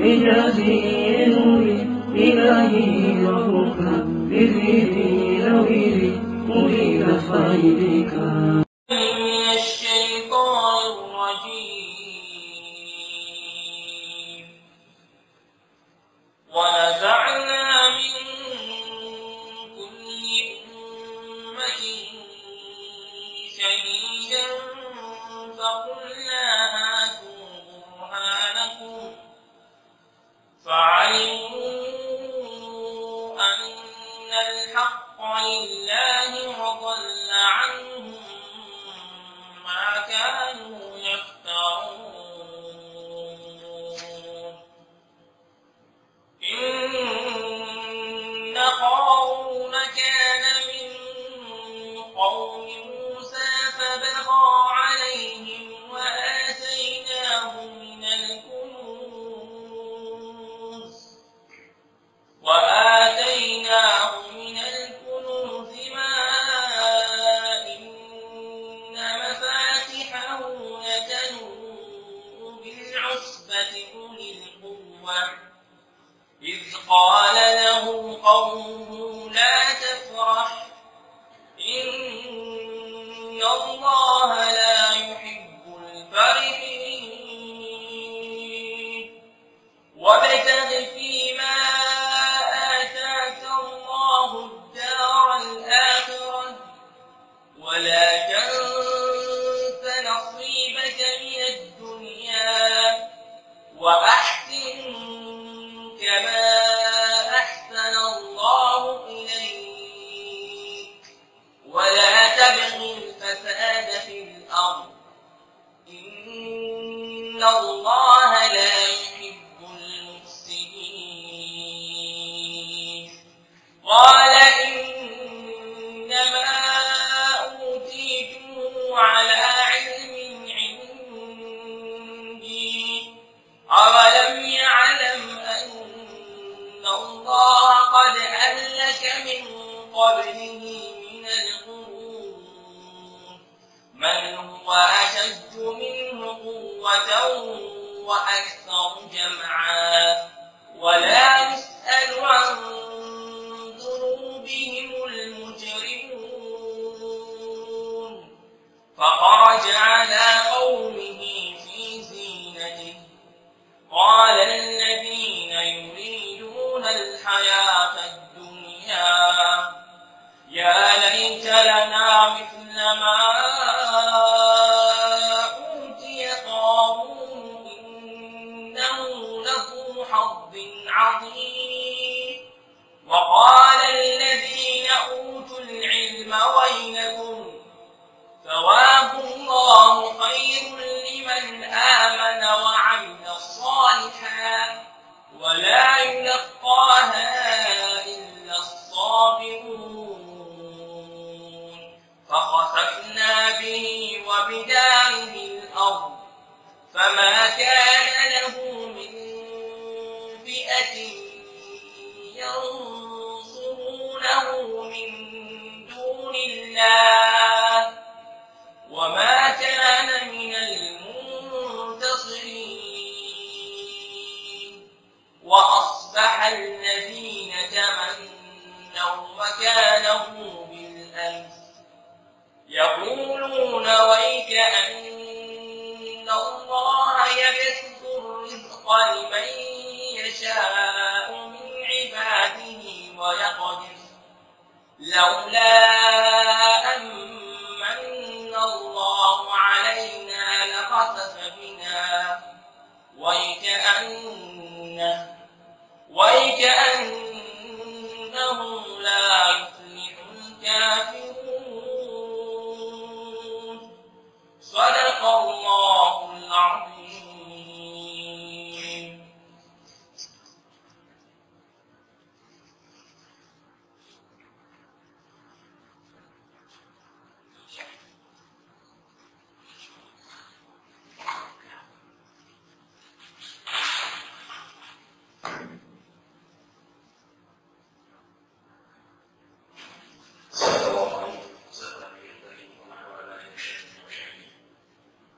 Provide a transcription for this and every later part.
إجازي نوري إلهي ربك بذيري نويري أريد خيرك من الشيطان الرجيم ونزعنا من كل أمة شهيدا فقلنا هاتوا برهانكم فعلموا أن الحق لله وضل عنهم ما كانوا يفترون إن قارون كان من قوم موسى فبغى عليهم وآتيناه من الكنوز وآتيناه من الكنوز ما إن مفاتحه لتنوء بالعصبة أولي القوة إذ قال له قومه لا تفرح إن الله لا يحب الفرحين وابتغ فيما آتاك الله الدار الآخرة ولا تنس نصيبك من الدنيا وأحسن كما أحسن الله إليك ولا تبغ الفساد في الأرض إن الله لا يحب المفسدين قال إنما أوتيته على علم عندي أولم يعلم أن الله قد أهلك من قبله من القرون من هو أشد منه قوة وأكثر جمعا ولا يسأل عن ذنوبهم المجرمون فخرج على قومه في زينته قال الذين يريدون الحياة الدنيا يا ليت لنا مثل ما أوتي قارون إنه لذو حظ عظيم وقال الذين أوتوا العلم ويلكم ثواب الله خير لمن آمن وعمل صالحا ولا يلقاها إلا الصابرون فخسفنا به وبداره الأرض فما كان له من فئة ينصرونه من دون الله وما كان من المنتصرين وأصبح الذين تمنوا مكانه بالأمس يقولون ويك أن الله يبسط الرزق لمن يشاء من عباده ويقدر لولا أمن الله علينا لخسف بنا ويكأنه ويكأنه لا يفلح الكافرون صدق الله العظيم صلى الله عليه وسلم النبي الكريم ومن والاه من المشاهدين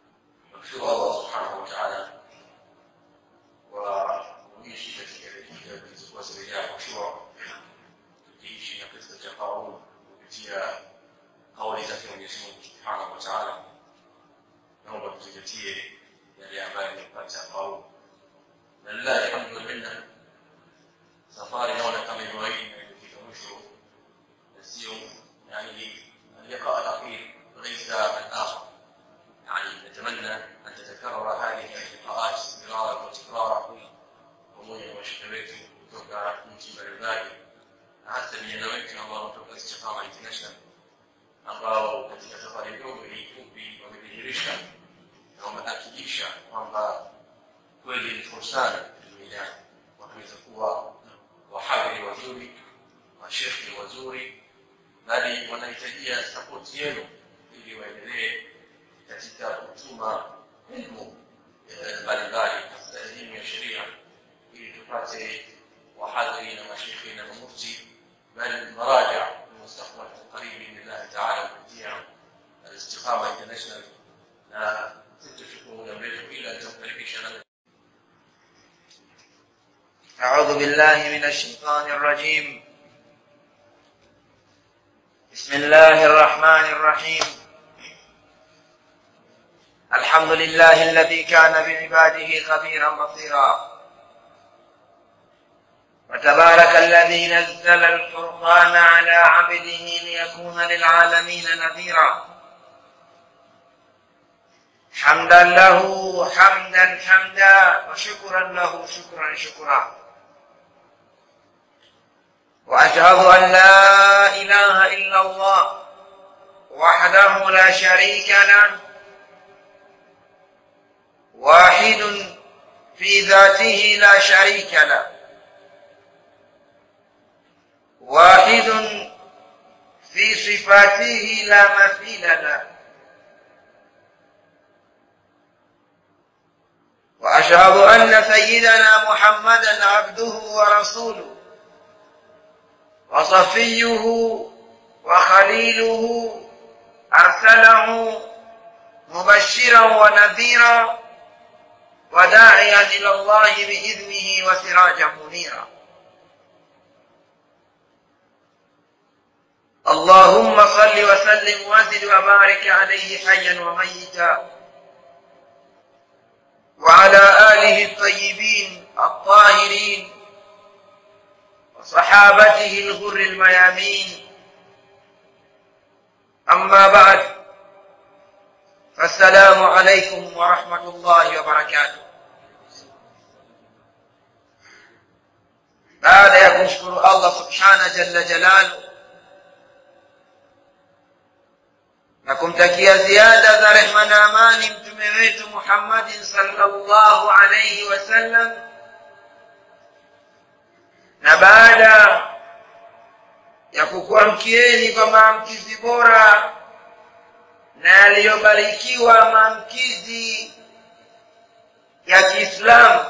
mashekhe wazuri bali wanahitajia sapoti yenu ili waendelee katika kutuma elimu eh, mbalimbali hasa elimu ya sheria ili tupate wahadhiri na mashekhe na mamufti bali maraja mustakbal qarib biidhnillah taala kupitia alistiqama international na sitachukua muda mrefu ila nitamkaribisha na أعوذ بالله من الشيطان الرجيم بسم الله الرحمن الرحيم الحمد لله الذي كان بعباده خبيرا بصيرا وتبارك الذي نزل الفرقان على عبده ليكون للعالمين نذيرا حمدا له حمدا حمدا وشكرا له شكرا شكرا واشهد ان لا اله الا الله وحده لا شريك له واحد في ذاته لا شريك له واحد في صفاته لا مثيل له واشهد ان سيدنا محمدا عبده ورسوله وصفيه وخليله ارسله مبشرا ونذيرا وداعيا الى الله باذنه وسراجا منيرا اللهم صل وسلم وزد وبارك عليه حيا وميتا وعلى آله الطيبين الطاهرين وصحابته الغر الميامين أما بعد فالسلام عليكم ورحمة الله وبركاته بعد ya kumshukuru Allah subhana jalla jalalu na kumtakia ziada za rehma na amani mtume wetu Muhammadin sallallahu alayhi wasallam na baada ya kukuamkieni kwa maamkizi bora na yaliyobarikiwa maamkizi ya Kiislamu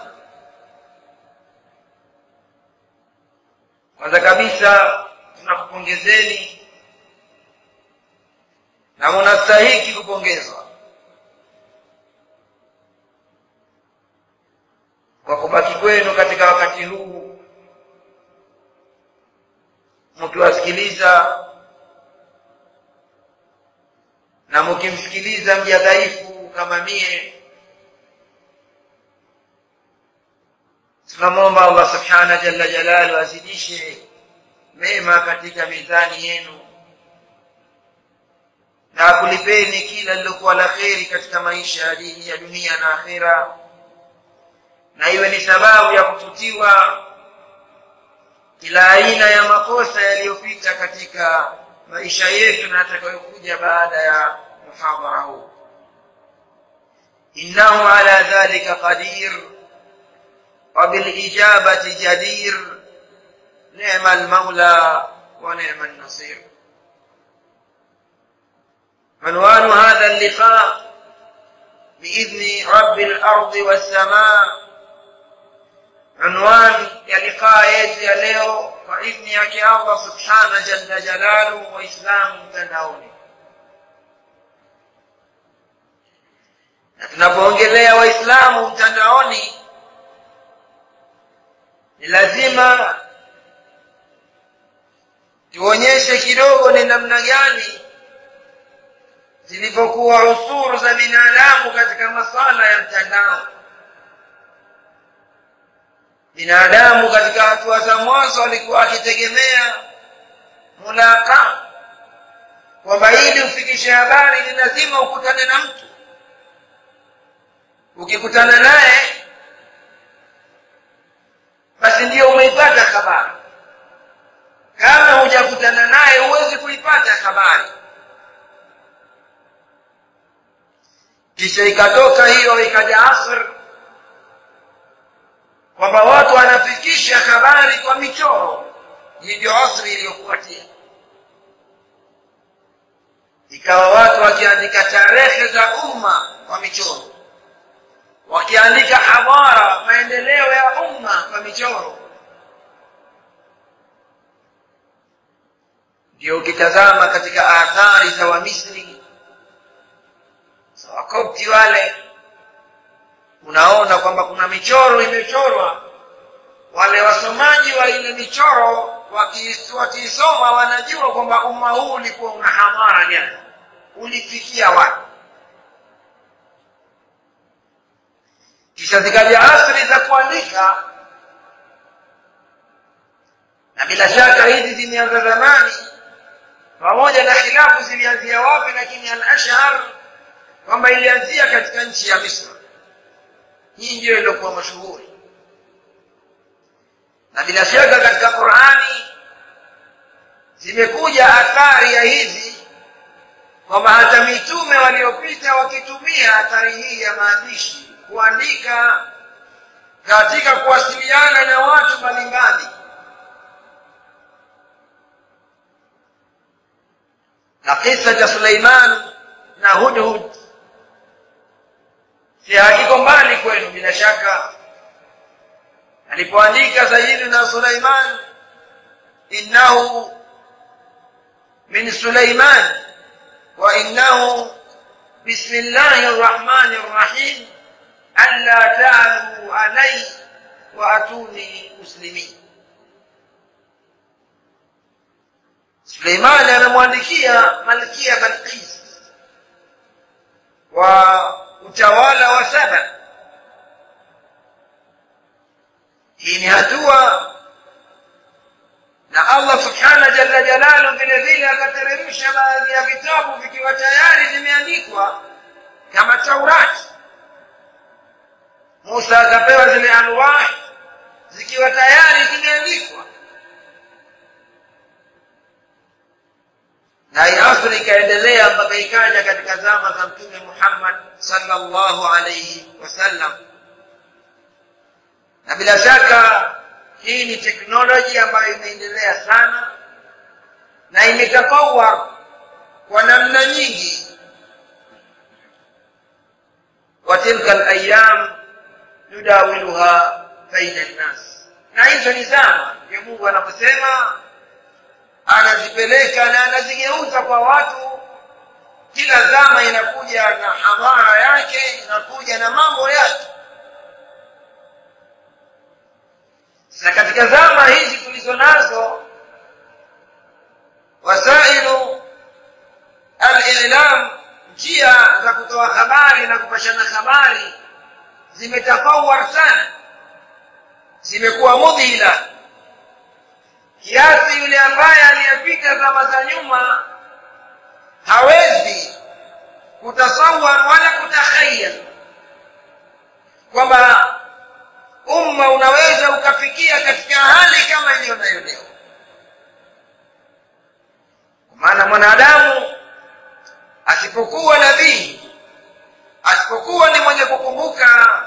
kwanza kabisa tunakupongezeni na munastahiki kupongezwa kwa kubaki kwenu katika wakati huu mkiwasikiliza na mkimsikiliza mja dhaifu kama mie tunamwomba allah subhana jalla jalalu azidishe mema katika mizani yenu na akulipeni kila lilokuwa la kheri katika maisha ya dini ya dunia na akhera na iwe ni sababu ya kufutiwa kila aina ya makosa yaliyopita katika maisha yetu na atakayokuja baada ya muhadhara huu innahu ala dhalika qadir وبالإجابة جدير نعم المولى ونعم النصير عنوان هذا اللقاء بإذن رب الأرض والسماء عنوان ya liqaa yetu ya leo kwa idhni yake allah subhana jalla jalalu waislamu mtandaoni na tunapoongelea waislamu mtandaoni ni lazima tuonyeshe kidogo ni namna gani zilivyokuwa usuru za binadamu katika masala ya mtandao binadamu katika hatua za mwanzo alikuwa akitegemea mulaka kwamba ili ufikishe habari ni lazima ukutane na mtu ukikutana naye basi ndiyo umeipata habari kama hujakutana naye huwezi kuipata habari kisha ikatoka hiyo ikaja asr kwamba watu wanafikisha habari kwa michoro hii ndio asri iliyofuatia ikawa watu wakiandika tarehe za umma kwa michoro wakiandika hadhara maendeleo ya umma kwa michoro ndio ukitazama katika athari za wamisri za wakopti wale unaona kwamba kuna michoro imechorwa wale wasomaji wa ile michoro waki- wakiisoma wanajua kwamba umma huu ulikuwa una hadhara gani ulifikia wapi kisha zikaja asri za kuandika na bila shaka hizi zimeanza zamani pamoja na khilafu zilianzia wapi lakini al-ashhar kwamba ilianzia katika nchi ya misri hii ndiyo iliyokuwa mashuhuri na bila shaka katika qurani zimekuja athari ya hizi kwamba hata mitume waliopita wakitumia athari hii ya maandishi kuandika katika kuwasiliana na watu mbalimbali na kisa cha suleiman na hudhud si hakiko mbali kwenu bila shaka alipoandika sayidina suleiman innahu min suleiman wa innahu bismi llahi rrahmani rrahim alla talu alai wa atuni muslimin suleimani anamwandikia malkia balqis wa utawala wa saba hii ni hatua na allah subhana jalla jalalu vile vile akateremsha baadhi ya vitabu vikiwa tayari vimeandikwa kama taurati musa akapewa zile anwahi zikiwa tayari zimeandikwa na hii asri ikaendelea mpaka ikaja katika zama za mtume muhammad sallallahu alaihi wasallam na bila shaka hii ni teknoloji ambayo imeendelea sana na imetafawar kwa namna nyingi wa tilka alayam yudawiluha baina nnas na hizo ni zama ndio mungu anaposema anazipeleka na anazigeuza kwa watu kila zama inakuja na hadhara yake inakuja na mambo yake na katika zama hizi tulizo nazo wasailu alilam njia za kutoa habari na kupashana habari zimetafawar sana zimekuwa mudhila kiasi yule ambaye aliyepita zama za nyuma hawezi kutasawar wala kutakhayal kwamba umma unaweza ukafikia katika hali kama iliyo nayo leo kwa maana mwanadamu asipokuwa nabii asipokuwa ni mwenye kukumbuka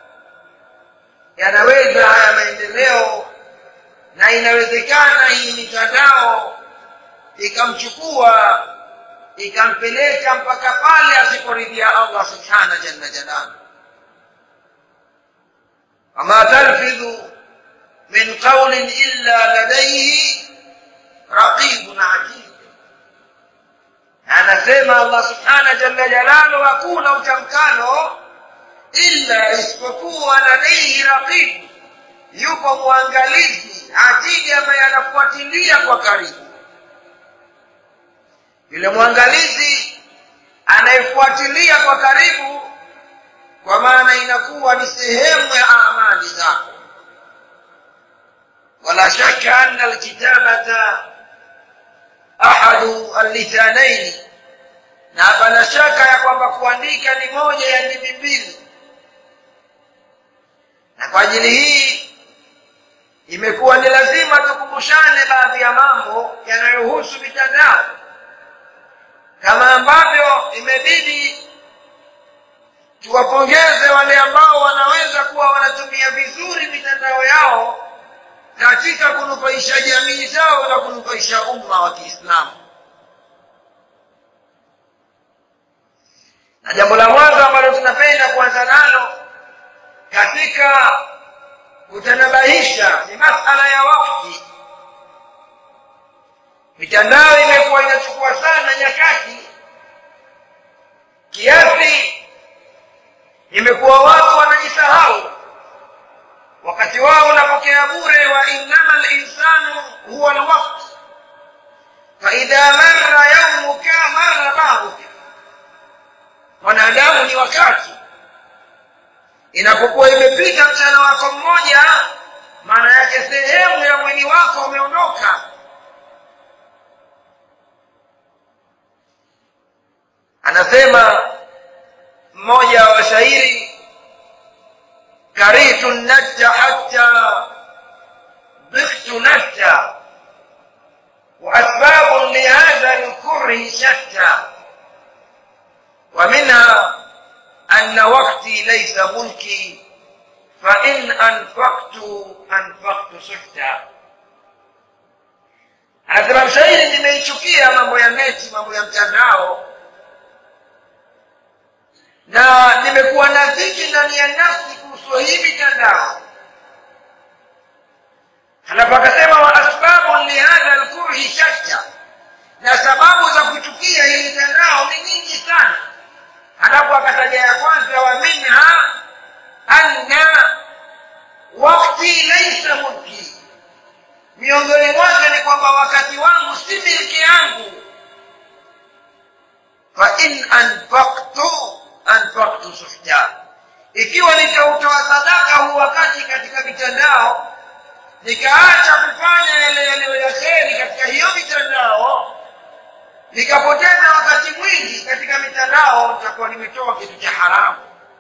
yanaweza haya maendeleo na inawezekana hii mitandao ikamchukua ikampeleka mpaka pale asiporidhia allah subhana jalla jalalu وما تلفظ من قول إلا لديه رقيب عتيد anasema allah subhana jalla jalalu hakuna utamkano illa isipokuwa ladaihi raqibu yupo mwangalizi atidi ambaye anafuatilia kwa karibu yule mwangalizi anayefuatilia kwa karibu kwa maana inakuwa ni sehemu ya amali zako wala shaka anna alkitabata ahadu allithanaini na hapana shaka ya kwamba kuandika ni moja ya ndimi mbili na kwa ajili hii imekuwa ni lazima tukumbushane baadhi ya mambo yanayohusu mitandao kama ambavyo imebidi tuwapongeze wale ambao wanaweza kuwa wanatumia vizuri mitandao yao katika kunufaisha jamii zao na kunufaisha umma wa kiislamu na jambo la mwanzo ambalo tunapenda kuanza nalo katika kutanabahisha ni masala ya wakti mitandao imekuwa inachukua sana nyakati kiasi imekuwa watu wanajisahau wakati wao unapokea bure wa innama linsanu huwa lwakt faidha marra yaumuka marra bahuka mwanadamu ni wakati inapokuwa imepita mchana wako mmoja maana yake sehemu ya mwili wako umeondoka anasema mmoja wa washairi karitu natta hatta biktu natta وأسباب لهذا الكره شتى ومنها أن وقتي ليس ملكي فإن أنفقت أنفقت سحتا anasema mshairi nimeichukia mambo ya neti mambo ya mtandao na nimekuwa na dhiki ndani ya nafsi kuhusu hii mitandao halafu akasema wa asbabu lihadha lkurhi shatta na sababu za kuchukia hii mitandao ni nyingi sana halafu akataja ya kwanza wa minha anna wakti laisa mulki miongoni mwake ni kwamba wakati wangu si milki yangu fa in anfaktu anfaktu suhta ikiwa nitautoa sadaka huu wakati katika mitandao nikaacha kufanya yale yaliyo ya kheri katika hiyo mitandao nikapoteza wakati mwingi katika mitandao nitakuwa nimetoa kitu cha haramu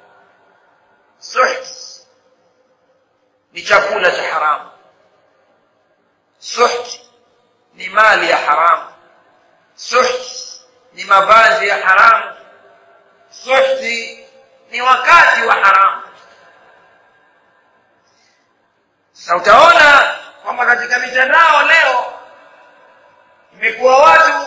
suht ni chakula cha haramu suht ni mali ya haramu suht ni mavazi ya haramu suhti ni wakati wa haramu sasa utaona kwamba katika mitandao leo imekuwa watu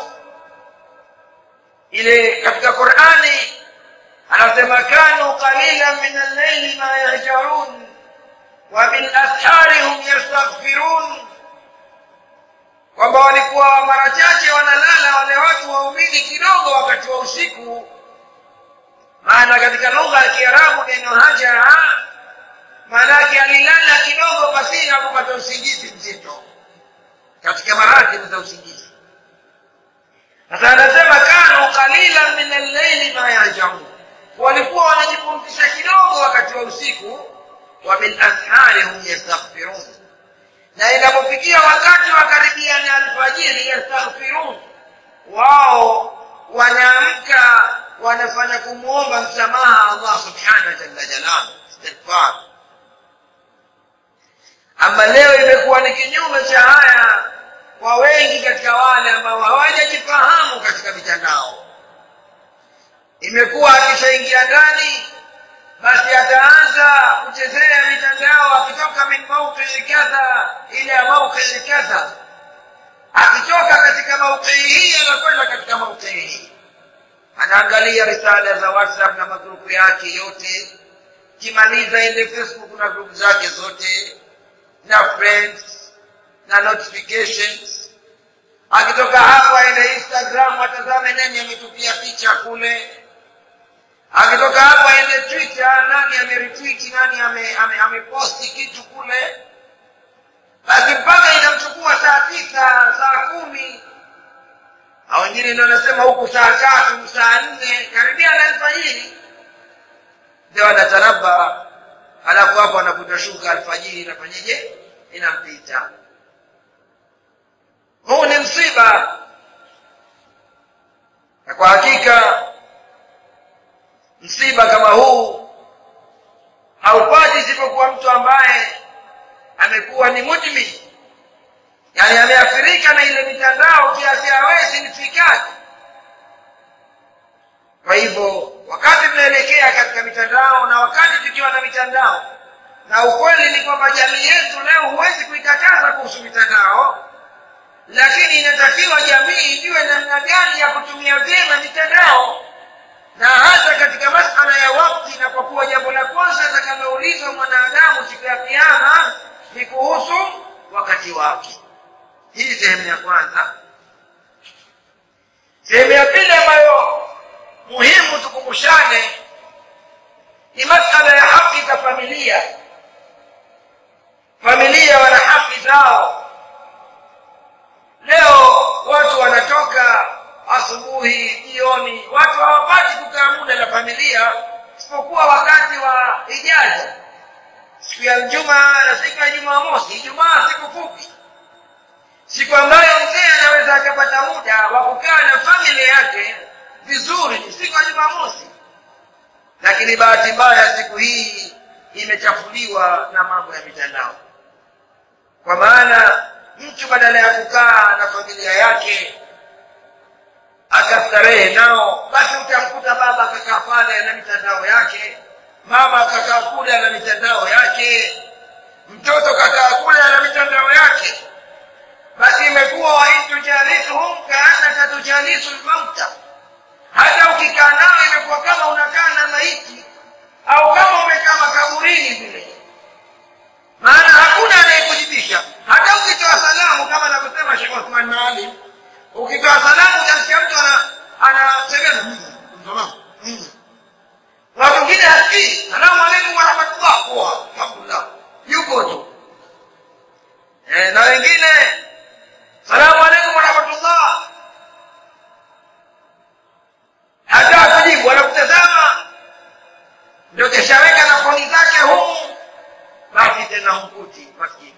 ile katika qurani anasema kanu qalilan min allaili ma yahjarun wa bilashari hum yastaghfirun kwamba walikuwa mara chache wanalala wale watu waumini kidogo wakati wa usiku maana katika lugha ya kiarabu neno hajara maanake alilala kidogo pasina kupata usingizi mzito katika maratibu za usingizi sasa anasema kanu qalilan min allaili ma yajaun walikuwa wanajipumzisha kidogo wakati wa usiku wa bilashari hum yastaghfirun na inapofikia wakati wa karibia na alfajiri yastaghfirun wao wanaamka wanafanya kumwomba msamaha allah subhanahu jalla jalalu istighfar ama leo imekuwa ni kinyume cha haya kwa wengi katika wale ambao hawajajifahamu katika mitandao imekuwa akishaingia ndani basi ataanza kuchezea mitandao akitoka min mauqii kadha ila mauqii kadha akitoka katika mauqii hii anakwenda katika mauqii hii anaangalia risala za whatsapp na magrupu yake yote kimaliza ile facebook na grupu zake zote na friends na notifications akitoka hapo aende instagram atazame nani ametupia picha kule akitoka hapo aende twitter nani ameritwiti nani ameposti ame, ame ameposti kitu kule basi mpaka inamchukua saa tisa saa kumi na wengine ndio wanasema huku saa tatu saa nne karibia na alfajiri ndio anataraba halafu hapo anakuta shuka alfajiri inafanyeje inampita huu ni msiba na kwa hakika msiba kama huu haupati isipokuwa mtu ambaye amekuwa ni mudmin yani ameathirika na ile mitandao kiasi hawezi nifikati kwa hivyo wakati tunaelekea katika mitandao na wakati tukiwa na mitandao na ukweli ni kwamba jamii yetu leo huwezi kuikataza lakini inatakiwa jamii ijue namna gani ya kutumia vyema mitandao na hasa katika masala ya wakti inapokuwa jambo la kwanza atakaloulizwa mwanadamu siku ya kiama ni kuhusu wakati wake hii sehemu ya kwanza sehemu ya pili ambayo muhimu tukumbushane ni masala ya haki za familia familia wana haki zao leo watu wanatoka asubuhi jioni watu hawapati kukaa muda na familia isipokuwa wakati wa ijaza siku ya juma na siku ya jumamosi ijumaa siku fupi siku ambayo mzee anaweza akapata muda wa kukaa na familia yake vizuri ni siku ya jumamosi lakini bahati mbaya siku hii imechafuliwa na mambo ya mitandao kwa maana mtu badala ya kukaa na familia yake akastarehe nao basi utamkuta baba akakaa pale na mitandao yake mama akakaa kule na mitandao yake mtoto kakaa kule na mitandao yake basi imekuwa waintujalisuhum kaannaka tujalisu lmauta hata ukikaa nao imekuwa kama unakaa na maiti au kama umekaa makaburini vile maana hakuna anayekujibisha hata ukitoa salamu kama anavyosema shekh othman maalim ukitoa salamu utamsikia mtu ana- anasemeza "Mm, salamu, mm." watu wengine hasikii salamu alaikum warahmatullah poa alhamdulillah yuko tu eh, na wengine salamu alaikum warahmatullah hata akujibu anakutazama ndio keshaweka na foni zake humu basi tena humkuti maskini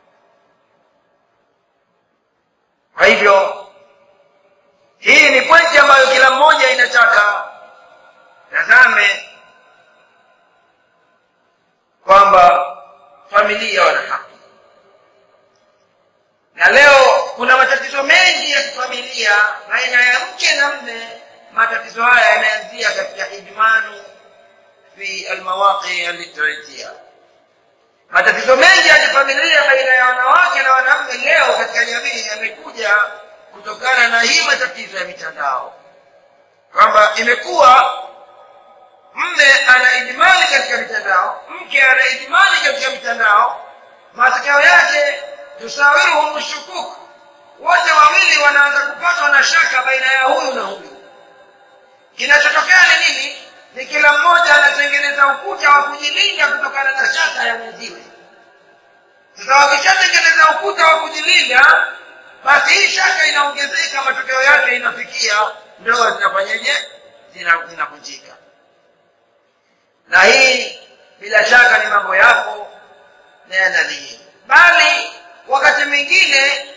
kwa hivyo hii ni pointi ambayo kila mmoja inataka tazame kwamba familia wana haki na leo kuna matatizo mengi ya kifamilia baina ya mke na mme matatizo haya yanaanzia katika idmanu fi almawaqi alitratia matatizo mengi ya kifamilia baina ya wanawake na wanaume leo katika jamii yamekuja kutokana na hii matatizo ya mitandao kwamba imekuwa mme ana idimani katika mitandao mke ana idimani katika mitandao matokeo yake tusawiruhum shukuk wote wawili wanaanza kupatwa na shaka baina ya huyu na huyu kinachotokea ni nini ni kila mmoja anatengeneza ukuta wa kujilinda kutokana na shaka ya mwenziwe sasa wakishatengeneza ukuta wa kujilinda basi hii shaka inaongezeka matokeo yake inafikia ndoa zinafanyeje Zina- zinavunjika na hii bila shaka ni mambo yapo na yanadhihiri bali wakati mwingine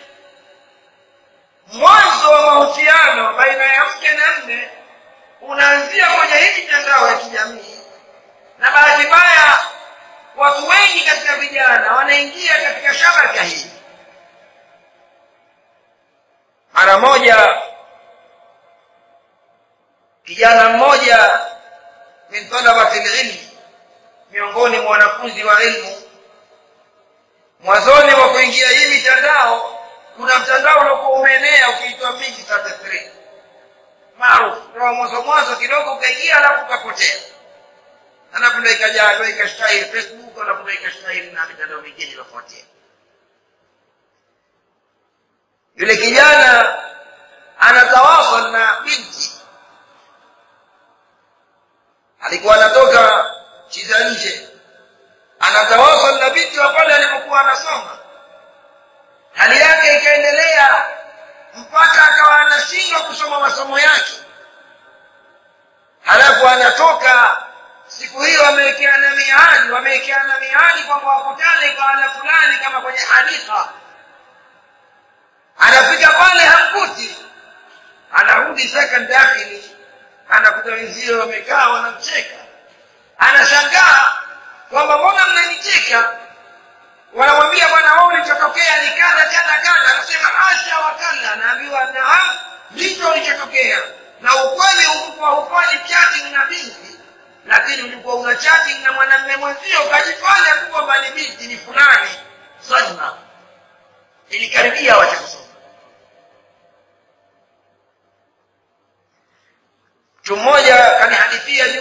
mwanzo wa mahusiano baina ya mke na mme unaanzia kwenye hii mitandao ya kijamii na bahati mbaya watu wengi katika vijana wanaingia katika shabaka hii mara moja kijana mmoja min talabati lilmi miongoni mwa wanafunzi wa ilmu mwanzoni wa kuingia hii mitandao kuna mtandao uliokuwa umeenea ukiitwa mingi 33 maarufu ndio mwanzo mwanzo kidogo ukaingia alafu ukapotea alafu ndo ikaja ndo ikashtahili facebook alafu ndo ikashtahili na mitandao mingine iliyofuatia yule kijana anatawasal na binti alikuwa anatoka nchi za nje anatawasal na binti wa pale alipokuwa anasoma hali yake ikaendelea mpaka akawa anashindwa kusoma masomo yake halafu anatoka siku hiyo wamewekeana miadi wamewekeana miadi kwamba wakutane pahala fulani kama kwenye hadika anafika pale hamkuti anarudi second dakhili anakuta wenzio wamekaa wanamcheka anashangaa kwamba mbona mnanicheka wanamwambia bwana wao ulichotokea ni kadha kadha kadha anasema asha wakalla anaambiwa naam ndicho ulichotokea na ukweli ulikuwa hufanyi chatting na binti lakini ulikuwa una chatting na mwanamume mwenzio ukajifanya tu kwamba ni binti ni fulani sadma ilikaribia wacha kusoma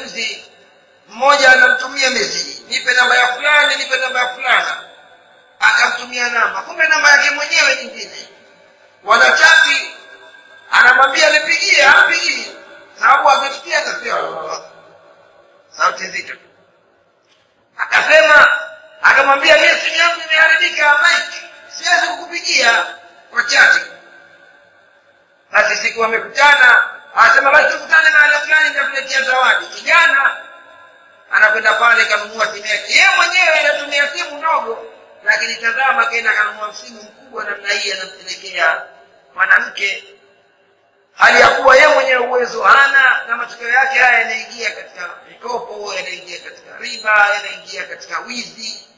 juzi mmoja anamtumia meseji nipe namba ya fulani nipe namba ya fulana akamtumia namba kumbe namba yake mwenyewe nyingine wanachati anamwambia nipigie ampigii sababu amefikia akasema sauti nzito akasema akamwambia mie simu yangu imeharibika mike siwezi kukupigia kwa chati basi siku wamekutana anasema basi tukutane mahala fulani nitakuletea zawadi kijana anakwenda pale kanunua simu yake yeye mwenyewe anatumia simu ndogo lakini tazama kenda kanunua simu mkubwa namna hii anampelekea mwanamke hali ya kuwa yeye mwenyewe uwezo hana na matokeo yake haya yanaingia katika mikopo yanaingia katika riba yanaingia katika wizi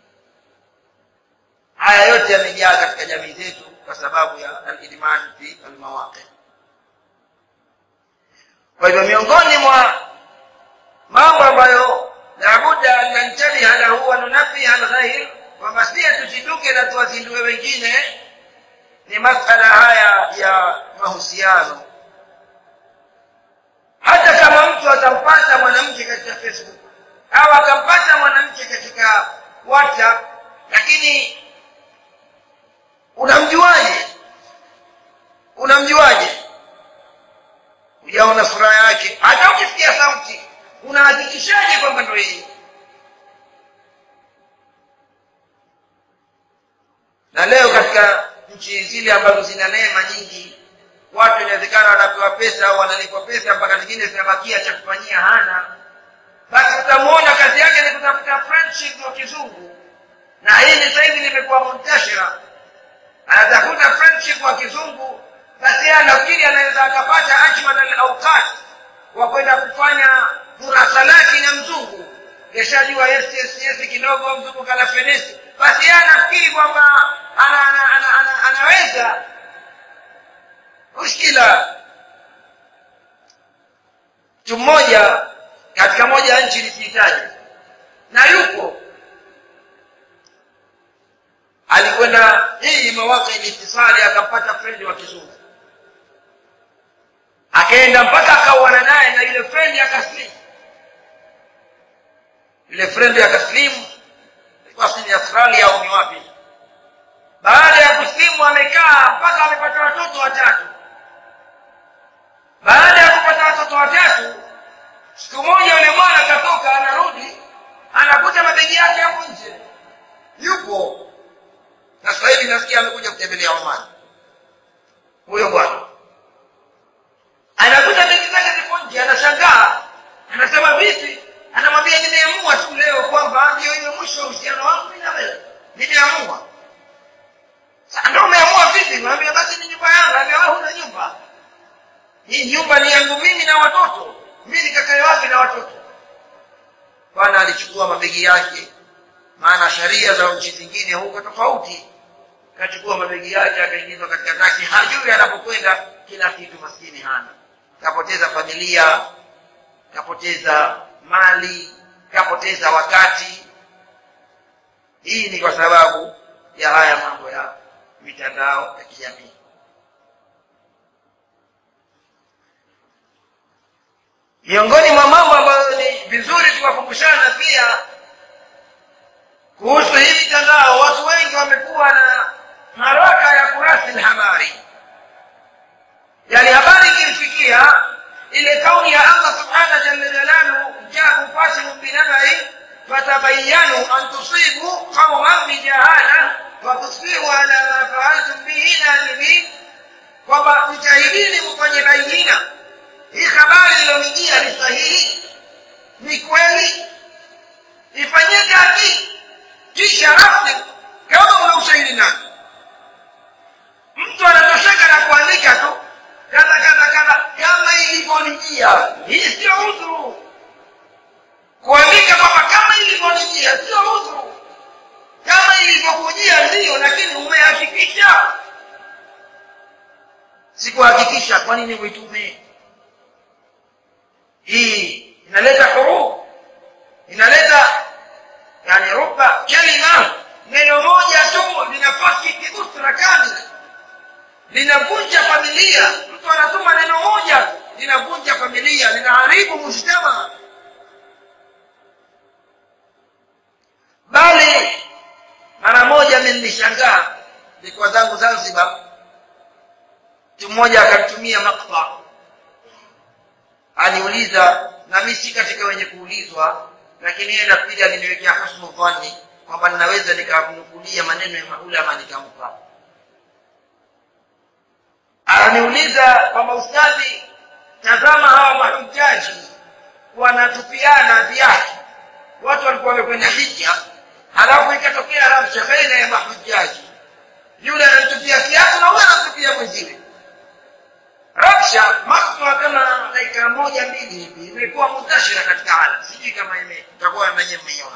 haya yote yamejaa katika jamii zetu kwa sababu ya alidman fi almawaqi kwa hivyo miongoni mwa mambo ambayo labuda an nantabiha lahu wa nunabiha alghair kwamba sie tusituke na tuwazindue wengine ni masala haya ya mahusiano hata kama mtu atampata mwanamke katika facebook au akampata mwanamke katika whatsapp lakini unamjuaje unamjuaje hujaona sura yake hata ukisikia sauti unahakikishaje kwamba ndo yeye na leo katika nchi zile ambazo zina neema nyingi watu inawezekana wanapewa pesa au wanalipwa pesa mpaka zingine zinabakia cha kufanyia hana basi utamwona kazi yake ni kutafuta friendship wa kizungu na hili sasa hivi limekuwa muntashira anatafuta friendship wa kizungu basi yeye anafikiri anaweza akapata ajmal alawqat wa kwenda kufanya murasalati na mzungu yashajua yes, yes, yes kidogo mzungu kana fenesi basi yeye anafikiri kwamba ana, ana, ana, ana, anaweza mushkila mtu mmoja katika moja ya nchi nisihitaji na yupo alikwenda hii mawaka ilitisali akampata frendi wa kizungu akaenda mpaka akauana naye na yule frendi akaslimu yule frendi akaslimu ilikuwa sini australia au ni wapi baada ya kuslimu amekaa mpaka amepata watoto watatu baada ya kupata watoto watatu siku moja yule mwana akatoka anarudi anakuta mabegi yake hapo nje yupo na sasa hivi nasikia amekuja kutembelea Oman huyo bwana anakuta begi zake zipo nje anashangaa anasema vipi anamwambia nimeamua tu leo kwamba ndio iwe mwisho wa uhusiano wangu mimi na wewe nimeamua sasa ndio umeamua vipi mwambia basi ni nyumba yangu ambia wewe huna nyumba hii nyumba ni yangu mimi na watoto mimi nikakae wapi na watoto bwana alichukua mabegi yake maana sheria za nchi zingine huko tofauti kachukua mabegi yake akaingizwa katika taksi hajui anapokwenda kila kitu maskini hana kapoteza familia kapoteza mali kapoteza wakati hii ni kwa sababu ya haya mambo ya mitandao ya kijamii miongoni mwa mambo ambayo ni vizuri tuwakumbushana pia kuhusu hii mitandao watu wengi wamekuwa na haraka ya kurasi habari yani habari ikimfikia ile kauli ya allah subhana jalla jalaluhu jakum fasiqun binabai fatabayanu an tusibu qauman bijahala fatusbihu ala ma faaltum bihi nadimin kwamba mjahidini mfanye bainina hii habari iliyonijia ni sahihi ni kweli ifanyie kazi kisha rasmi kama una ushahidi nani mtu anatosheka na kuandika tu kadha kadha kadha kama ilivyonijia hii sio udhuru kuandika kwamba kama ilivyonijia sio udhuru kama ilivyokujia ndiyo lakini umehakikisha sikuhakikisha kwa nini uitume hii inaleta huruf inaleta yani ruba kalima neno moja tu linafasiki usra kamila linavunja familia mtu anatuma neno moja linavunja familia linaharibu mujtama nilishangaa nilikuwa zangu zanzibar mtu mmoja akanitumia makta aniuliza na mi si katika wenye kuulizwa lakini yeye nafikiri aliniwekea husnu dhanni kwamba ninaweza nikamnukulia maneno ya maulama nikampa ananiuliza kwamba ustadhi tazama hawa mahujaji wanatupiana viatu watu walikuwa wamekwenda hija halafu ikatokea rabsha baina ya mahujaji yule anamtupia kiatu na huyo anamtupia mwenziwe rabsha makwa kama dakika moja mbili hivi imekuwa muntashira katika alam sijui kama ime- itakuwa menye mmeiona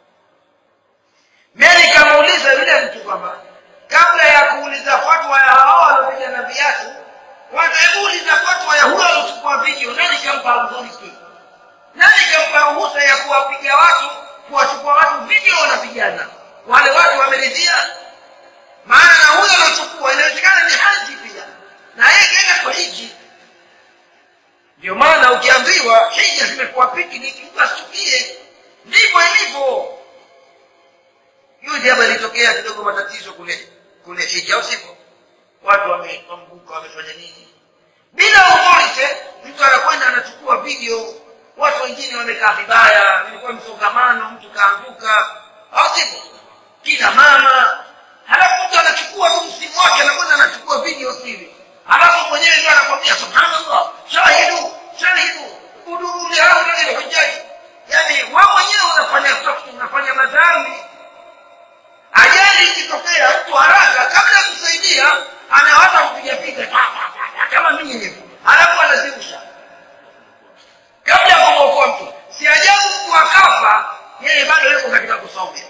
mi nikamuuliza yule mtu kwamba kabla ya kuuliza fatwa ya hao waliopigana viatu kwanza hebu uliza fatwa ya huyo aliochukua video nani kampa authority nani kampa ruhusa ya kuwapiga watu kuwachukua watu video wanapigana wale watu wameridhia maana na huyo aliochukua inawezekana ni haji pia na yeye kaenda kwa hiji ndio maana ukiambiwa hija zimekuwa piknik mtu asichukie ndivyo ilivyo juzi hapa ilitokea kidogo matatizo kule kule hija au sivyo watu wame- wameanguka wamefanya nini bila authority mtu anakwenda anachukua video watu wengine wamekaa vibaya ilikuwa msongamano mtu kaanguka au sivyo kina mama halafu mtu anachukua tu msimu wake anakwenda anachukua video hivi halafu mwenyewe ndio anakwambia subhanallah shahidu shahidu uduru lihaulai lhujaji yani we mwenyewe unafanya soft unafanya madhambi ajali ikitokea mtu haraka kabla ya kusaidia anawaza kupiga piga ta, ta, ta, ta, kama mimi hivi halafu anazirusha kabla ya kumwokoa mtu si ajabu mtu akafa yeye bado yuko katika kusomea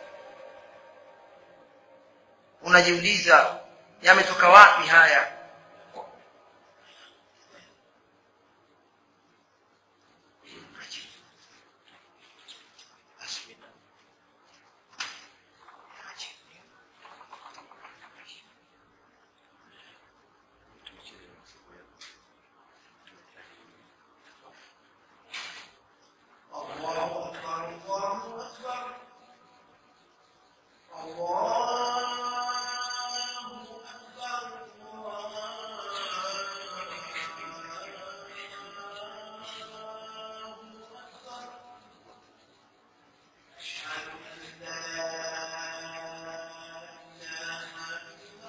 unajiuliza yametoka wapi haya الله أكبر الله أكبر الله أكبر الله أكبر أشهد أن لا إله إلا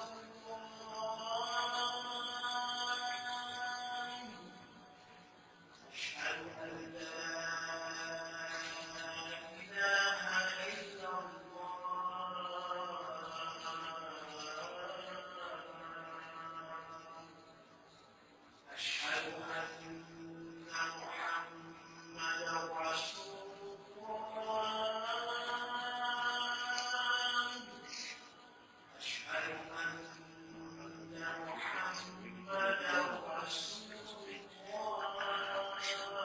الله أشهد أن لا إله إلا الله أشهد أن محمدا رسول الله أشهد أن محمدا رسول الله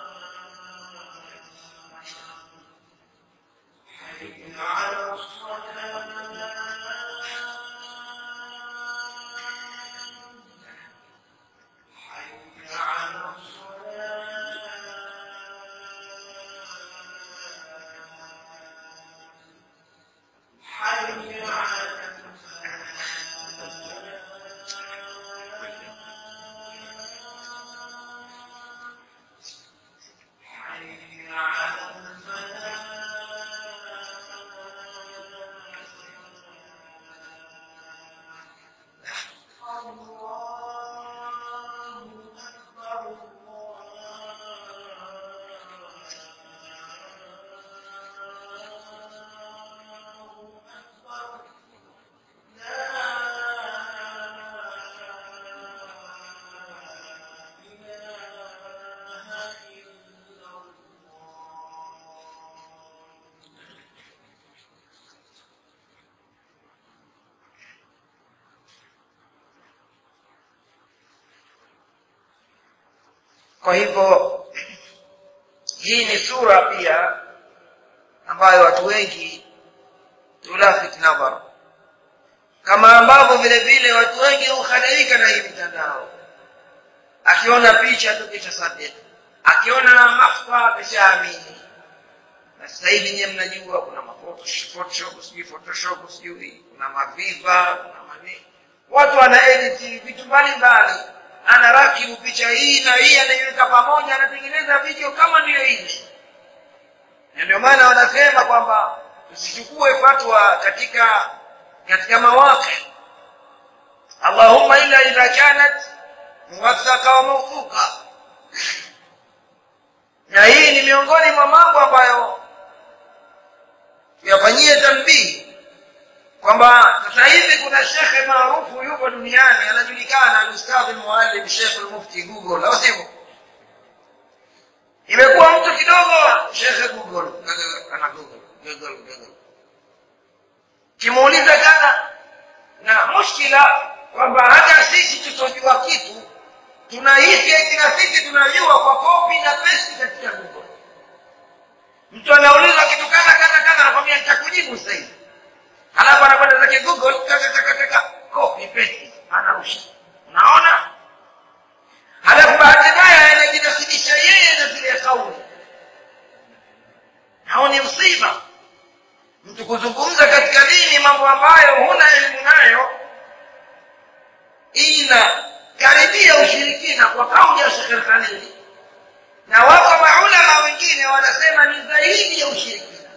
حي على الصلاة حي على الصلاة حي على الفلاح حي على الفلاح الله أكبر الله أكبر لا إله إلا الله kwa hivyo hii ni sura pia ambayo watu wengi tulafit nadhar kama ambavyo vile vile watu wengi hukhadaika na hii mitandao akiona picha tu kisha sadiki akiona mahfa kishaamini na sasa hivi nyewe mnajua kuna mafoto photoshop sijui photoshop sijui na maviva na mani watu wana edit vitu mbalimbali anarakibu picha hii na hii anaiweka pamoja anatengeneza video kama ndiyo ile na ndio maana wanasema kwamba usichukue fatwa katika katika mawaqi allahumma illa idha kanat muwathaka wa mawthuqa na hii ni miongoni mwa mambo ambayo tuyafanyie tambii kwamba sasa hivi kuna shekhe maarufu yupo duniani anajulikana alustadhi muallim shekh lmufti google au sivyo imekuwa mtu kidogo shekhe google ana google google google kimuuliza kana na mushkila kwamba hata sisi tusojua kitu tunahisi eti na sisi tunajua kwa kopi na pesi katika google mtu anauliza kitu kadha kadha kadha anakwambia nitakujibu sasa hivi halafu anakwenda zake google kakakakaka kopi pesi anarusha unaona halafu bahati mbaya anajinasibisha yeye na zile kauli hao ni msiba mtu kuzungumza katika dini mambo ambayo huna elimu nayo inakaribia ushirikina kwa kauli ya Sheikh Khalili na wako maulama wengine wanasema ni zaidi ya ushirikina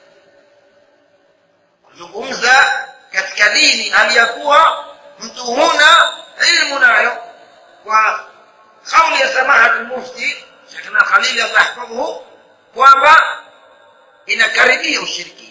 kuzungumza katika dini hali ya kuwa mtu huna ilmu nayo kwa kauli ya samahatu mufti Sheikhna Khalili Allah yahfadhuhu kwamba inakaribia ushirikina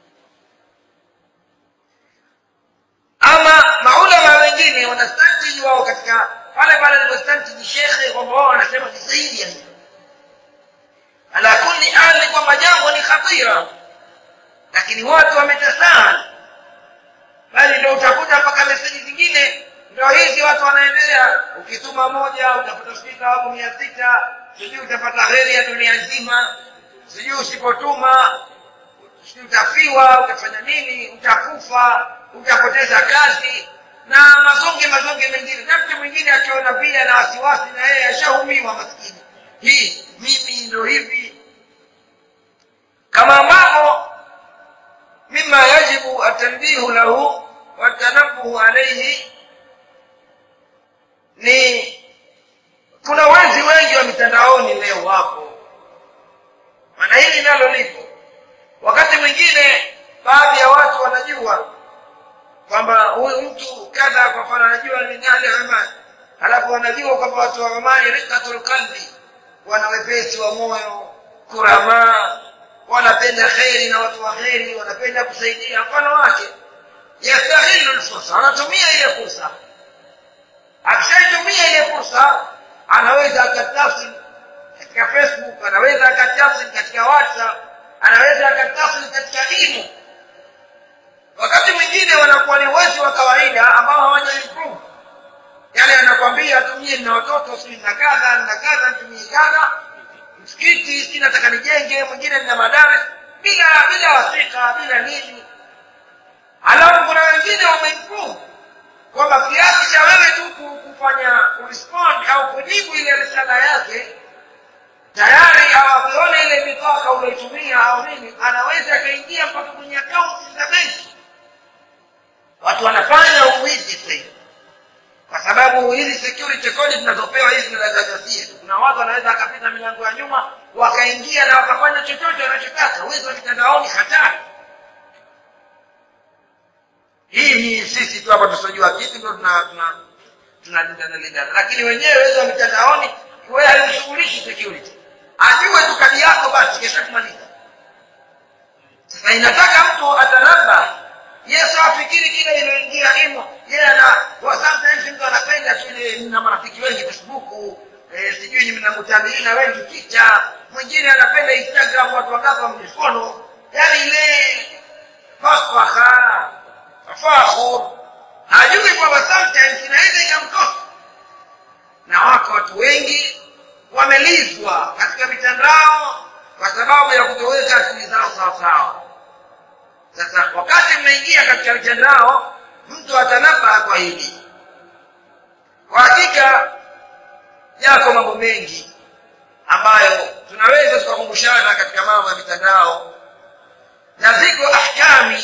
ama maulama wengine wanastantiji wao katika pale pale alipostantiji shekhe kwamba wao wanasema ni zaidi ya hivyo ala kulli hali kwamba jambo ni khatira lakini watu wametasahal bali ndo utakuta mpaka meseji zingine ndo hizi watu wanaendelea ukituma moja utapata spika wako mia sita sijui utapata heri ya dunia nzima sijui usipotuma sijui utafiwa utafanya nini utakufa utapoteza kazi na mazonge mazonge mengine na mtu mwingine akiona vile na wasiwasi na yeye ashahumiwa maskini hii mimi ndo hivi kama ambavyo mima yajibu atanbihu lahu watanabuhu alaihi ni kuna wezi wengi wa mitandaoni leo wapo maana hili nalo lipo wakati mwingine baadhi ya watu wanajua kwamba huyu mtu kadha kwa mfano anajua ni nani amani halafu wanajua kwamba watu wa amani rikatul qalbi wana wepesi wa moyo kuramaa wanapenda kheri na watu wa kheri wanapenda kusaidia mfano wake yastahilu lfursa anatumia ile fursa akishaitumia ile fursa anaweza akatasil katika facebook anaweza akatasil katika whatsapp anaweza akatasil katika elimu wakati mwingine wanakuwa ni wezi wa kawaida ambao hawaja improve yale anakwambia tumie na watoto si na kadha na kadha tumie kadha msikiti si nataka nijenge mwingine nina madaris bila bila wasika bila nini halafu kuna wengine wameimprove kwamba kiasi cha wewe tu kufanya kurespond au kujibu ile risala yake tayari awavione ile mipaka ulioitumia au nini anaweza akaingia mpaka kwenye akaunti za benki watu wanafanya uwizi sasa kwa sababu hizi security code zinazopewa hizi zinadagasia kuna watu wanaweza akapita milango ya nyuma wakaingia na wakafanya chochote wanachotaka wizi wa mitandaoni hatari hii ni sisi tu hapa tusojua kitu ndo tunalindana lakini wenyewe wezi wa mitandaoni wewe haimshughulishi security ajue tu kadi yako basi kesha kumaliza sasa inataka mtu atanaba yesu afikiri kile iliyoingia imo yeye ana sometimes mtu anapenda tu ile na marafiki wengi facebook eh, sijui ni mnamutaliina wengi picha mwingine anapenda instagram watu wangapi wamjifono yani ile fasfaha tafakhur hajui kwamba sometimes inaweza ikamkosa na wako watu wengi wamelizwa katika mitandao kwa sababu ya kutoweka akili zao sawasawa sasa wakati mmeingia katika mitandao mtu atanaba kwa hili kwa hakika yako mambo mengi ambayo tunaweza tukakumbushana katika mambo ya mitandao na ziko ahkami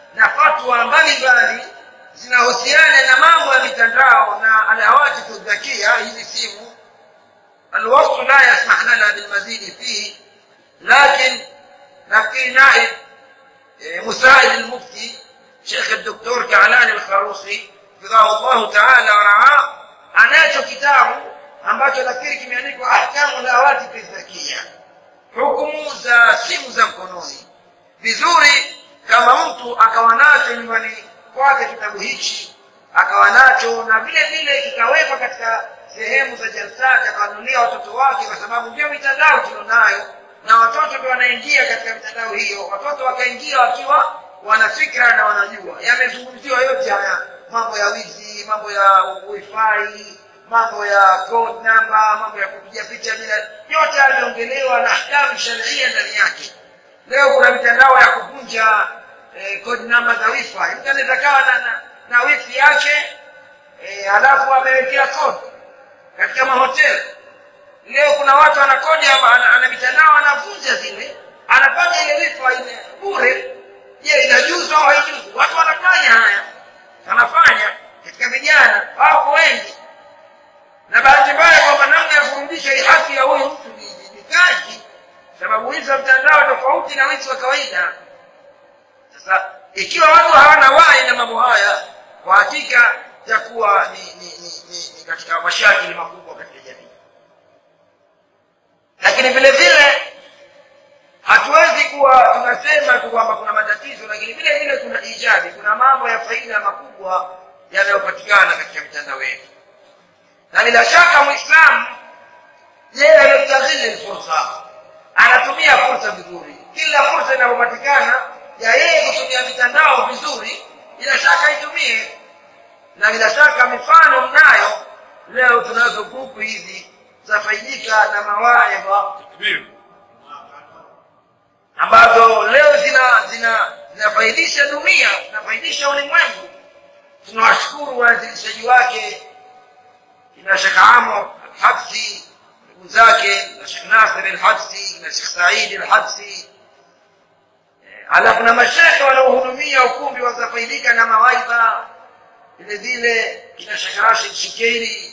na fatwa mbalimbali zinahusiana na mambo ya mitandao na alawati tudhakia hizi simu الوقت لا يسمح لنا بالمزيد فيه لكن نبقي نائب مساعد المفتي شيخ الدكتور كعلان الخروصي حفظه الله تعالى ورعاه anacho kitabu ambacho nafikiri kimeandikwa ahkamu lawati fidhakia hukumu za simu za mkononi vizuri kama mtu akawa nacho nyumbani kwake kitabu hichi akawa nacho na vile vile kikawekwa katika sehemu za jalsati akawanulia watoto wake kwa sababu ndio mitandao tulionayo na watoto ndio wanaingia katika mitandao hiyo watoto wakaingia wakiwa wana fikra na wanajua yamezungumziwa yote haya mambo ya wizi mambo ya wifi mambo ya code number mambo ya kupiga picha bila yote yameongelewa na ahkamu sharia ndani yake leo kuna mitandao ya kuvunja eh, code number za wifi mtu anaweza kawa na, na, na wifi yake eh, halafu amewekea code katika mahoteli leo kuna watu ana kodi ana, ana mitandao anavunja zile anafanya ile wifi ile bure je inajuzu au haijuzu watu wanafanya haya wanafanya katika vijana wako wengi na bahati mbaya kwamba namna ya kurudisha hii haki ya huyu mtu ni, ni, ni kazi sababu wizi wa mtandao tofauti na wizi wa kawaida sasa ikiwa watu hawana wai na mambo haya kwa hakika itakuwa ni, ni, ni, ni, ni katika mashakili makubwa katika jamii lakini vile vile hatuwezi kuwa tunasema tu kwamba kuna matatizo lakini vile vile kuna ijabi kuna mambo ya faida makubwa yanayopatikana katika mitandao yetu na bila shaka mwislamu yeye anastahili fursa anatumia fursa vizuri kila fursa inayopatikana ya yeye kutumia mitandao vizuri bila shaka itumie na bila shaka mifano mnayo leo tunazo grupu hizi zafaidika na mawaidha ambazo leo zina zina zinafaidisha dunia zinafaidisha ulimwengu tunawashukuru waanzilishaji wake kina shekh amo alhabsi ndugu zake na shekh nasir alhabsi na shekh saidi alhabsi alafu na mashekhe wanaohudumia ukumbi watafaidika na mawaidha vile vile kina shekh rashid shikeiri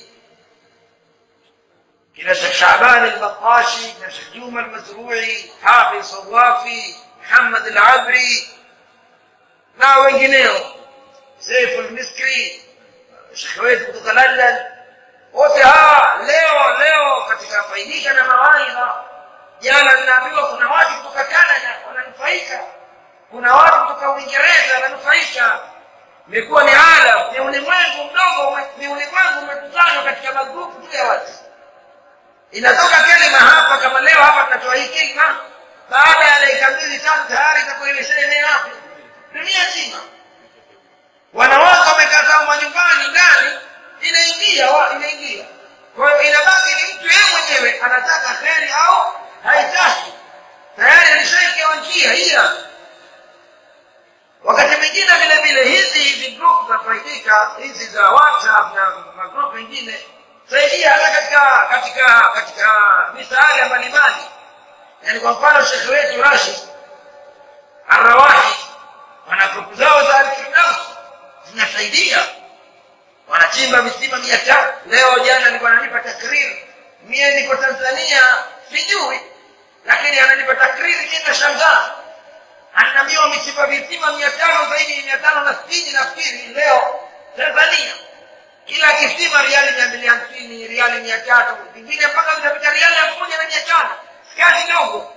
kina shekh shaban albaqashi kina shekh juma almazrui hafidh sawafi muhammad alabri na wengineo seifu lmiskri shekhe wetu kutoka london wote hawa leo leo katika faidika na mawaidha jana ninaambiwa kuna watu kutoka canada wananufaika kuna watu kutoka uingereza wananufaika imekuwa ni alam ni ulimwengu mdogo ni ulimwengu umekusanywa katika magrupu tu ya watu inatoka kelima hapa kama leo hapa tunatoa hii kilima baada ya dakika mbili tatu tayari itakuwa imeshaenea wapi dunia nzima wanawake wamekaa manyumbani ndani inaingia wa inaingia kwa hiyo inabaki ni mtu yeye mwenyewe anataka kheri au haitaki tayari alishaikewa njia hiya wakati mwingine vile vile hizi hizi group zafaidika hizi za whatsapp na magrupu mengine saidia hata katika katika katika misaada mbalimbali yaani kwa mfano shekhe wetu rashid arrawahi wana grupu zao za alfirdaus zinasaidia wanachimba visima mia tatu leo jana alikuwa ananipa takriri mie niko tanzania sijui lakini ananipa takriri kina shangaa ananiambia wamechimba visima mia tano zaidi mia tano na sitini nafikiri leo tanzania kila kisima riali mia mbili hamsini riali mia tatu vingine mpaka vitapita riali elfu moja na mia tano kazi ndogo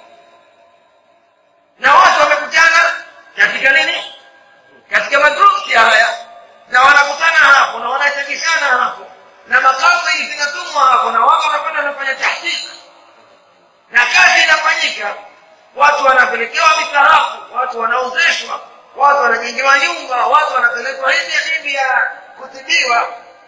na watu wamekutana katika nini katika magrupi haya na wanakutana hapo na wanachangishana hapo na makazi zinatumwa hapo na watu wanakwenda wanafanya tahqiq na kazi inafanyika watu wanapelekewa misahafu watu wanaozeshwa watu wanajengewa nyumba watu wanapelekwa hivi hivi ya kutibiwa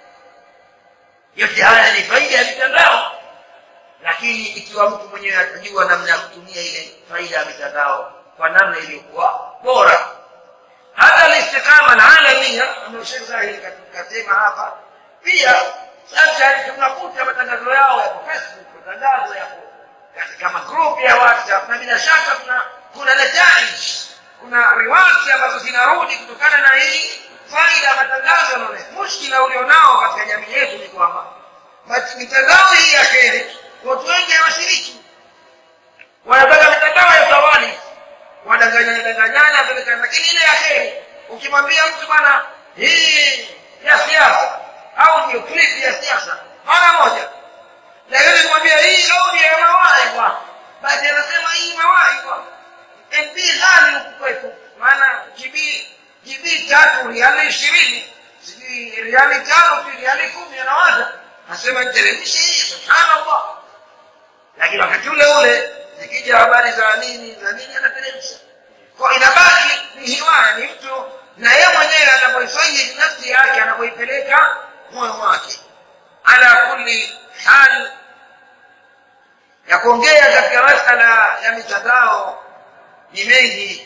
yote haya ni faida ya mitandao lakini ikiwa mtu mwenyewe atajua namna ya kutumia ile faida ya mitandao kwa namna iliyokuwa bora hata listiqama alalamia ambayo shekh zahiri kasema hapa pia sasa tunakuta matangazo yao yako facebook matangazo yako katika magrupu ya whatsapp na bila shaka kuna kuna nataij kuna riwati ambazo zinarudi kutokana na hii faida ya matangazo yanaone mushkila ulionao katika jamii yetu ni kwamba mat- mitandao hii ya kheri watu wengi hawashiriki wanataka mitandao ya zawadi wadanganyana danganyana pelekana lakini ile ya kheri ukimwambia mtu bwana hii ya siasa au ndio clip ya siasa mara moja lakini kumwambia hii audio ya mawaidha basi anasema hii mawaidha mb ghali huku kwetu maana gb gb tatu riali ishirini sijui riali tano sijui riali kumi anawaza nasema niteremshe hii subhanallah lakini wakati ule ule zikija habari za nini za nini anateremsha kwa inabaki ni hiwaya ni mtu na yeye mwenyewe anapoifanya nafsi yake anapoipeleka moyo wake ala kulli hal ya kuongea katika masala ya mitandao ni mengi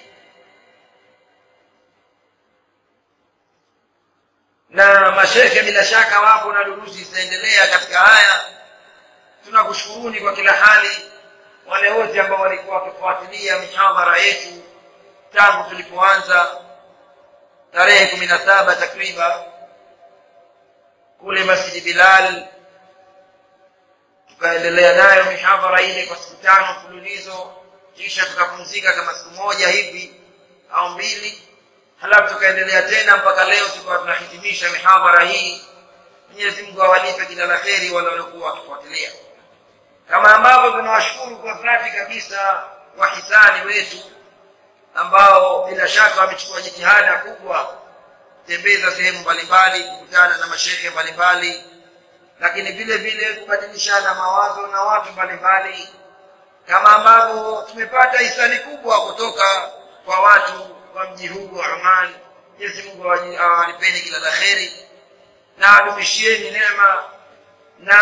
na mashekhe bila shaka wapo na durusi zitaendelea katika haya tunakushukuruni kwa kila hali wale wote ambao walikuwa wakifuatilia mihadhara yetu tangu tulipoanza tarehe kumi na saba takriban kule masjidi bilal tukaendelea nayo mihadhara ile kwa siku tano mfululizo kisha tukapumzika kama siku moja hivi au mbili halafu tukaendelea tena mpaka leo tukawa tunahitimisha mihadhara hii mwenyezi mungu awalipe kila la kheri wale waliokuwa wakifuatilia kama ambavyo tunawashukuru kwa dhati kabisa wahisani wetu ambao bila shaka wamechukua jitihada kubwa kutembeza sehemu mbalimbali kukutana na mashehe mbalimbali lakini vile vile kubadilishana mawazo na watu mbalimbali kama ambavyo tumepata hisani kubwa kutoka kwa watu wa mji huu wa Oman. Mwenyezi Mungu awaji- awalipeni kila la kheri na adumishieni neema na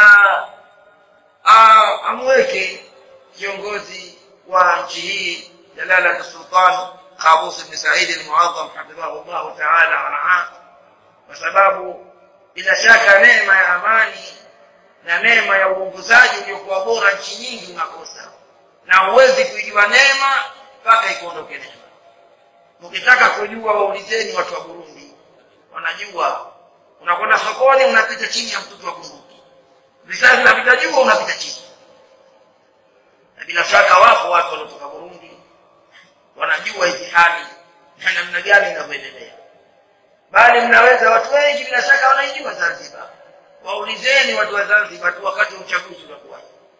a- amweke kiongozi wa nchi hii Jalalat Sultan Qabus ibn Said al-Muadham hafidhahu Allah ta'ala wa raah, kwa sababu bila shaka neema ya amani na neema ya uongozaji uliokuwa bora nchi nyingi unakosa, na huwezi kuijua neema mpaka ikuondoke neema. Mkitaka kujua, waulizeni watu wa Burundi, wanajua. Unakwenda sokoni, unapita chini ya mtutu wa bunduki, risasi unapita juu, unapita chini. Na bila shaka wapo watu waliotoka Burundi wanajua hizi hali na namna gani inavyoendelea, bali mnaweza, watu wengi bila shaka wanaijua Zanzibar. Waulizeni watu wa Zanzibar tu wakati wa uchaguzi unakuwa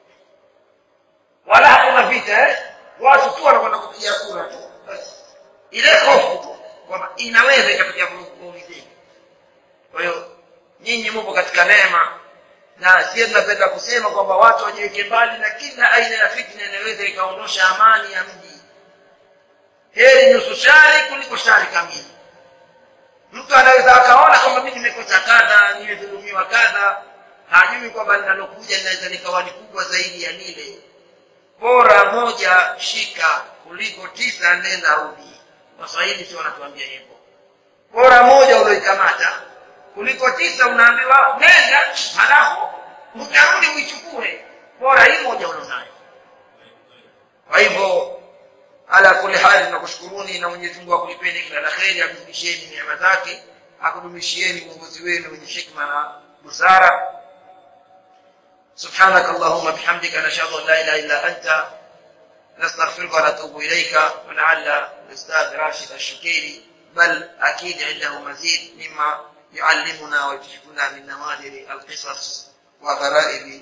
wala hakuna vita eh? watu tu wanakwenda kupiga kura tu basi ile hofu tu kwamba inaweza ikapiga kuulizeni. Kwa hiyo nyinyi mupo katika neema, na sie tunapenda kusema kwamba watu wajiweke mbali na kila aina ya fitna inaweza ikaondosha amani ya mji. Heri nusu shari kuliko shari kamili. Mtu anaweza akaona kwamba mimi nimekosa kadha, nimedhulumiwa kadha, hajui kwamba linalokuja linaweza likawa ni kubwa zaidi ya lile. Bora moja shika kuliko tisa nenda rudi. Waswahili sio wanatuambia hivyo. Bora moja ulioikamata kuliko tisa unaambiwa nenda, halafu utarudi uichukue. Bora hii moja ulionayo. Kwa hivyo ala kuli hali tunakushukuruni na Mwenyezi Mungu akulipeni kila la kheri, akudumisheni neema zake, akudumishieni uongozi wenu wenye hikma na busara. سبحانك اللهم بحمدك نشهد ان لا اله الا انت نستغفرك ونتوب اليك ولعل الاستاذ راشد الشكيري بل اكيد عنده مزيد مما يعلمنا ويكشفنا من نوادر القصص وغرائب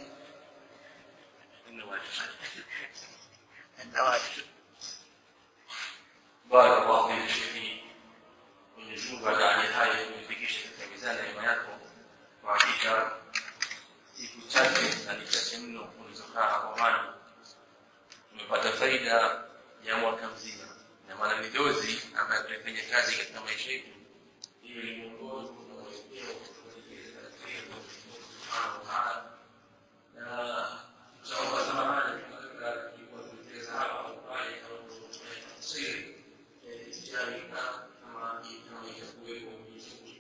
النوادر barakallahu fik shekhi mwenyezi mungu ajalie haya kuifikisha katika mizani ya neema yako kwa hakika siku chache na ni chache mno ulizokaa hapo mana tumepata faida ya mwaka mzima na maana ni dozi ambayo tunafanya kazi katika maisha yetu hiyo ni mwongozo na mwelekeo kutuelekeza katika hiyo subhanahu wa taala na inshallah samahani tunataka kulikuwa tumeeleza hapa au pale au tafsiri tijari na kama kama itakuwepo Mwenyezi Mungu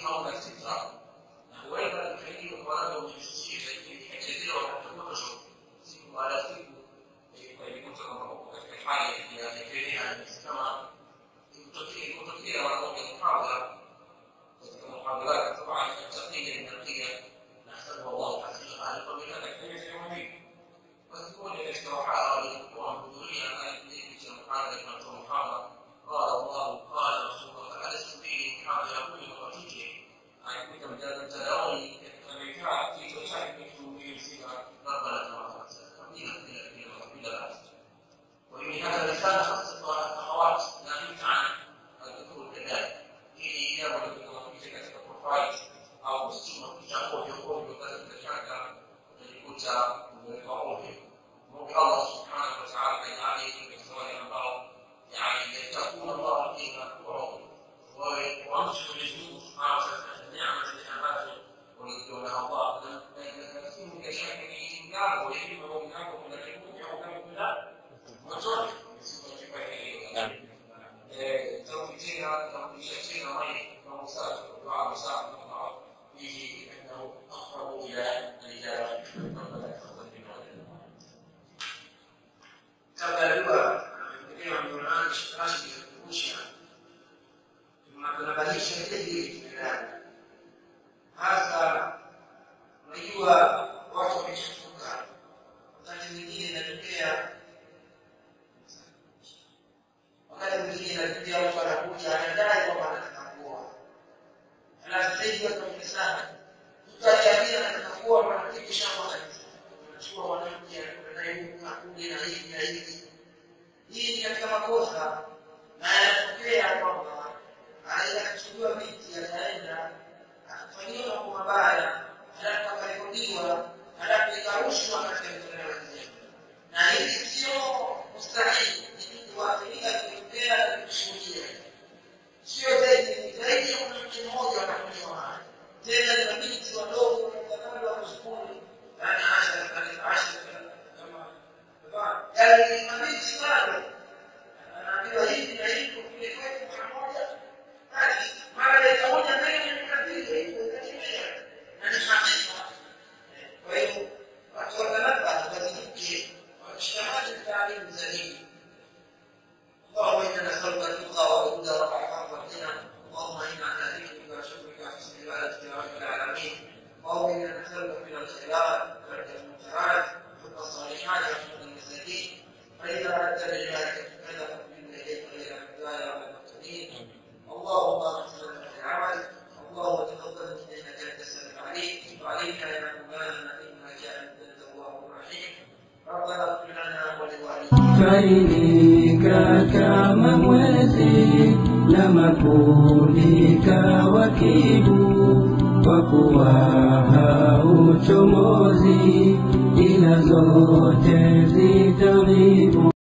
hauna istidrak na huenda tukaidiwa kwa labda ujisikie ikachezewa katika kutosha siku baada ya siku ikajikuta kwamba uko katika hali ya kefenia kama kutokea kutokea wanaoga muhadhara katika muhadharati طبعا التقنيه النقيه نحسبها الله عز وجل قبل ان تكون في وتكون الاستراحه والحضوريه في المحاضره كانت محاضره قال الله قال رسوله فألست به محاضره يقول وقتيجه عندك مجال تداوي فبالفعل في تشارك في سيرة ربنا تبارك وتعالى وفي هذا الرسالة خمسة أخوات ناهيك عن الذكور كذلك ili jambo linalokuja katika profile au kusoma picha ovyo ovyo katika shaka utajikuta umeweka ovyo mungu allah subhanahu wa taala kajaali katika wale ambao yani yatakuna allah fima wao wawe wamshi mwenyezi mungu subhanahu wa taala neema zile ambazo waliziwa na allah na nasimu kesho yake ni ngambo ya hivyo kwa ngambo kuna kikundi au kama kuna motoni sifa hiyo توفيتها توفيتها غير موسى دعاء موسى به انه اقرب الى الاجابه kabla dua amepokewa Qur'an rasmi kukumbusha tunabadilisha vile vile kimelani hasa unajua watu wamechafuka wakati mwingine inatokea wakati mwingine inatokea mtu anakuja anadai kwamba anataka kuoa alafu sasa hivi watu wengi sana mtu akiambia anataka kuoa mwanamke shamba kabisa anachukua mwanamke anaenda akuja na hivi na hivi hii ni katika makosa na yanatokea kwamba anaweza kuchukuliwa binti ataenda akafanyiwa mambo mabaya halafu akarekodiwa halafu ikarushwa katika mitandao ya kijamii na hili sio mustahili ni waathirika kutokea na kushuhudia sio zaidi zaidi ya mwanamke mmoja wanakunywa haya tena ni mabinti wadogo mtakabla wa shukuru yani asha asha kama yani ni mabinti bado anaambiwa hivi na hivi kule kwetu pamoja basi mara dakika moja mbele ni kabisa hivyo ikatimia na ni hakika kwa hiyo watu watalaba wazunguke washikamane taalimu za dini اللهم انا نسالك التقى والهدى والعفاف والغنى اللهم انا على ذكرك وشكرك وحسن عبادتك يا رب العالمين اللهم انا نسالك من الخيرات وترك المنكرات وحب الصالحات وحب المساكين فاذا اردت لعبادك فلا تقبل اليك غير الهدى يا رب المهتدين اللهم اغفر لنا في العمل اللهم تقبل منا انك انت السميع العليم وعليك يا مولانا انك انت التواب الرحيم ربنا اغفر لنا ولوالدينا Faidika kama mwezi na mapundika wakibu, kwa kuwa hauchomozi, ila zote zitaghribu.